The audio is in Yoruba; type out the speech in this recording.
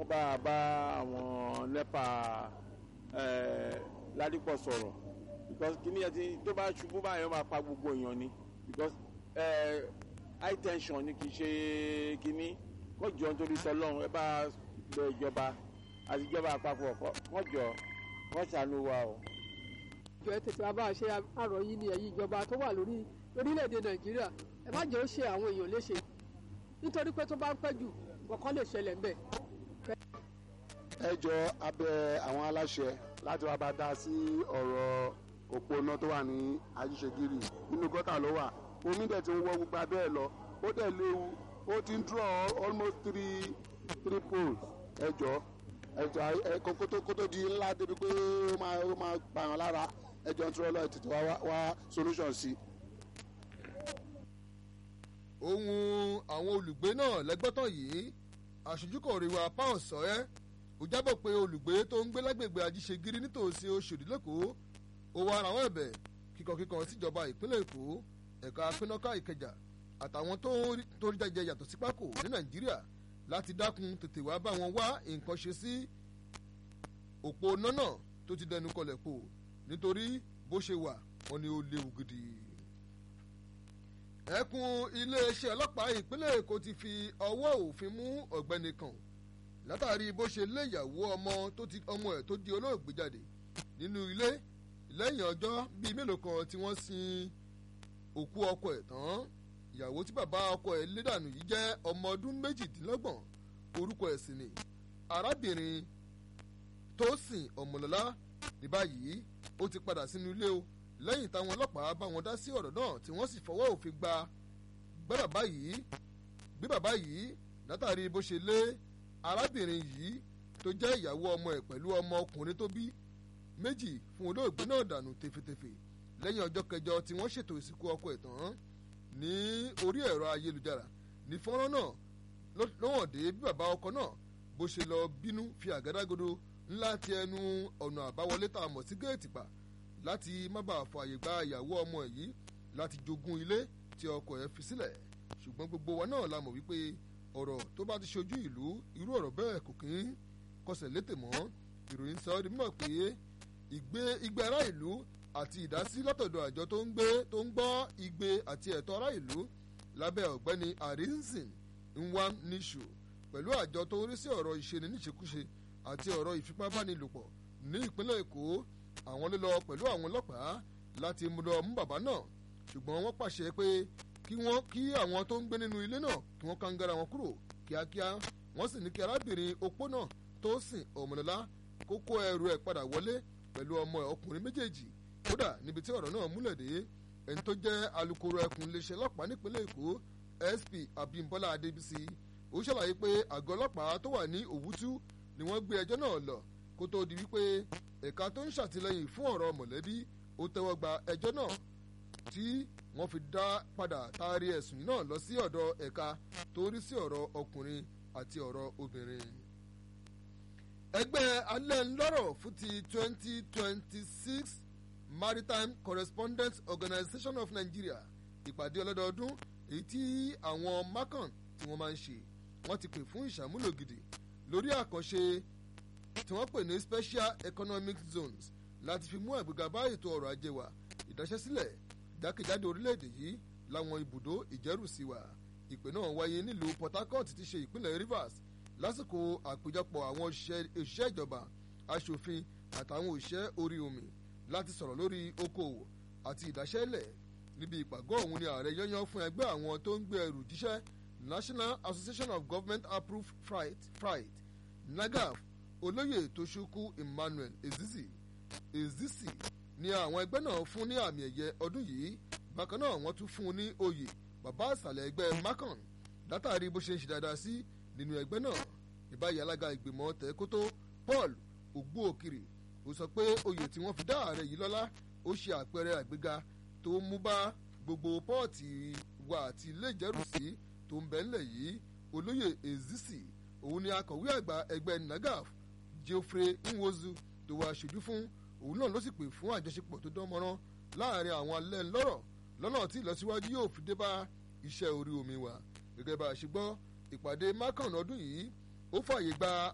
wọ́n bá bá àwọn nepa ládìpọ̀ sọ̀rọ̀ because kíní ẹ ti tó bá ṣubú báyọ̀ máa pa gbogbo èèyàn ni because high tension ni kì í ṣe kíní kọ́ jọ nítorí sọlọ́run ẹ bá lọ ìjọba àti ìjọba àpapọ̀ kọ́ jọ kọ́ ṣàánú wa o. ìjọ ẹ tètè wá bá a ṣe àrọ̀ yìí ni ẹ̀yin ìjọba tó wà lórí orílẹ̀-èdè nàìjíríà ẹ má jẹ́ ó ṣe àwọn èèyàn léṣe nítorí pé tó bá ń pẹ́ jù kọ̀ọ̀kan lè ṣẹlẹ̀ ń bẹ̀. ẹ jọ abẹ àwọn aláṣẹ láti wá bá dá sí ọ̀rọ̀ òpónà tó wà ní ajíṣegírì nínú gọ́tà ló wà omi dẹ̀ ti ń wọ gbogbo abẹ́ ẹ̀ lọ ó dẹ̀ léwu ó ti ń draw almost three three poles ẹ jọ ẹ jọ ẹ kótó kótó di ńlá débi pé ó máa ó máa pààyàn lára ẹ jọ ń tún ọlọ́ọ̀ tètè wá wá solution sí i ohun àwọn olùgbé náà lẹ́gbọ́tàn yìí aṣojúkọ̀ rẹwà pound sọ́ẹ́ ó jábọ̀ pé olùgbé tó ń gbé lágbègbè ajíṣegírí nítòsí oṣòdì lẹ́kọ̀ọ́ ó wá ara wọn ẹ̀bẹ̀ kíkankíkan síjọba ìpínlẹ̀ èkó ẹ̀ka pínáká ìkẹjà àtàwọn tó rí jẹjẹ yàtọ̀ sí pákó ní nàìjíríà láti dákun tètè wá bá wọn wá nǹkan ṣe sí òpó nánà tó ti dẹnu kọlẹ̀ pò nítorí bó ṣe wà wọn ni ó léwu gidi ẹkùn iléeṣẹ́ ọlọ́pàá ìpínlẹ̀ èkó ti fi ọwọ́ òfin mú ọ̀gbẹ́ni kan látàrí bó ṣe lé ìyàwó ọmọ tó ti ọmọ ẹ̀ tó di olóògbé jáde nínú ilé lẹ́yìn ọjọ́ bíi mélòó kan tí wọ́n sin òkú ọkọ ẹ̀ tán ìyàwó tí bàbá ọkọ ẹ̀ lé dànù yìí jẹ́ ọmọ ọdún méjìdínlọ́gbọ̀n orúkọ ẹ̀ sì ni arábìnrin tósìn ọmọlọ́lá ní báyìí ó ti padà sínú ilé o lẹ́yìn táwọn ọlọ́pàá bá wọn dá sí ọ̀rọ̀ náà tí wọ́n sì fọwọ́ òfin gba gbé bàbá yìí gbé bàbá yìí látàrí bó ṣe lé arábìnrin yìí tó jẹ́ ìyàwó ọmọ ẹ̀ pẹ̀lú ọmọ ọkùnrin tó bí méjì fún olóògbé náà dànù tefetefe lẹ́yìn ọjọ́ kẹjọ tí wọ́n ṣètò ìsìnkú ọkọ ẹ̀ tán ní orí ẹ̀rọ ayélujára ní fọ́nrán náà lọ́wọ́n dé bí bàbá ọkọ náà bó ṣe lọ bínú fi àgádágodo ńlá ti ẹnu ọ̀nà àbáwọlé tá a mọ̀ sí géètì pa láti má bàa fọ àyè gba ìyàwó ọmọ ẹ̀ yìí láti jogún ilé tí ọkọ ẹ̀ fi sílẹ̀ ṣùgbọ́n gbogbo wa náà la mọ̀ wípé ọ̀rọ̀ tó bá ti ṣojú ìlú irú ọ̀rọ̀ bẹ́ẹ̀ kò kí ń kọsẹ̀ létè mọ́ ìròyìn sọ ọ́ di mímọ̀ pé ìgbé igbe ará ìlú àti ìdásí látọ̀dọ̀ àjọ tó ń gbé tó ń gbọ́ igbe àti ẹ̀tọ́ ará ìlú lábẹ́ ọ̀gbẹ́ni arinzin nwam nishu pẹ̀lú àjọ tó ń rí sí ọ̀rọ̀ ìṣeni níṣekúṣe àti ọ̀rọ̀ ìfipábánilòpọ̀ ní ìpínlẹ̀ èkó àwọn ló lọ pẹ̀lú àwọn ọlọ́pàá láti mú lọ mú bàbá náà ṣùgbọ́n wọ́n pàṣẹ pé kí wọ́n kí àwọn tó ń gbé nínú ilé náà kí wọ́n kàǹgàrà wọn kúrò kíákíá wọ́n sì ní kí arábìnrin opó náà tó sìn ọ̀mọ̀lọ́lá kó kó ẹrù ẹ̀ padà wọlé pẹ̀lú ọmọ ẹ̀ ọkùnrin méjèèjì kódà níbi tí ọ̀rọ̀ náà múlẹ̀ dé ẹni tó jẹ́ alukoro ẹkùn iléeṣẹ́ ọlọ́pàá nípínlẹ̀ èkó sp abimbola adébísí ó ṣàlàyé pé àgọ́ ọlọ́pàá tó wà ní òwútú ni wọ́n gbé ẹjọ́ náà lọ kó tó di wípé ẹ̀ka tó ń ṣàtìlẹ́yìn fún ọ̀rọ̀ mọ̀lẹ́bí ó tẹ́wọ́ gba ẹjọ́ náà tí wọ́n fi dá padà taari ẹ̀sùn náà lọ sí ọ̀dọ̀ ẹ̀ka tó rí sí ọ̀rọ̀ ọkùnrin àti ọ̀rọ̀ obìnrin. ẹgbẹ́ alẹ́ ńlọ́rọ̀ fún ti twenty twenty six maritime correspondence organisation of nigeria ìpàdé ọlọ́dọọdún èyí tí àwọn macan tí wọ́n máa ń ṣe wọ́n ti pè fún ìṣàmúlò gidi lórí àkànṣe tí wọ́n pè ní special economic zones láti fi mú àgbéga bá ètò ọrọ̀ ajé wa ìdáṣẹ́sílẹ̀ jákèjádò orílẹ̀-èdè yìí láwọn ibùdó ìjẹ́rùsí wa ìpè náà wáyé nílùú port harcourt ti ṣe ìpínlẹ̀ rivers lásìkò àpéjọpọ̀ àwọn òṣìṣẹ́ ìjọba aṣòfin àtàwọn òṣìṣẹ́ orí omi láti sọ̀rọ̀ lórí okòwò àti ìdáṣẹ́lẹ̀ níbi ìpàgọ́ ọ̀hún ni ààrẹ yányán fún ẹgbẹ́ àwọn tó ń gbé ẹrù jíṣẹ́ national association of government approved freight freight nagaf olóyè toṣukwu emmanuel ezizi ezizi ni àwọn ẹgbẹ́ náà fún ní àmì ẹ̀yẹ ọdún yìí bákan náà wọ́n tún fún un ní oyè bàbá àṣàlẹ̀ ẹgbẹ́ macan látàrí bó ṣe ń ṣe dáadáa sí nínú ẹgbẹ́ náà ìbáyìí alága ìgbìmọ̀ tẹ̀kótó paul ògbóòkiri ó sọ pé oyè tí wọ́n fi dá ààrẹ yìí lọ́lá ó ṣe àpẹẹrẹ àgbéga tó mú bá gbogbo pọ́ọ̀tì wa àti ilé ìjẹ́rùsí tó ń bẹ ńlẹ̀ yìí olóyè ezisi òun ni akọ̀wé àgbà ẹgbẹ́ nagaf geoffrey nwozu tó wá aṣojú fún òun náà ló sì pè fún àjọṣepọ̀ tó dán mọ́rán láàrin àwọn alẹ́ ńlọ́rọ̀ lọ́nà tí ìlọsíwájú yóò fi dé bá iṣẹ́ orí omi wa gẹ́gẹ́ bá a ṣe gbọ́ ìpàdé mákàn ọdún yìí ó fààyè gba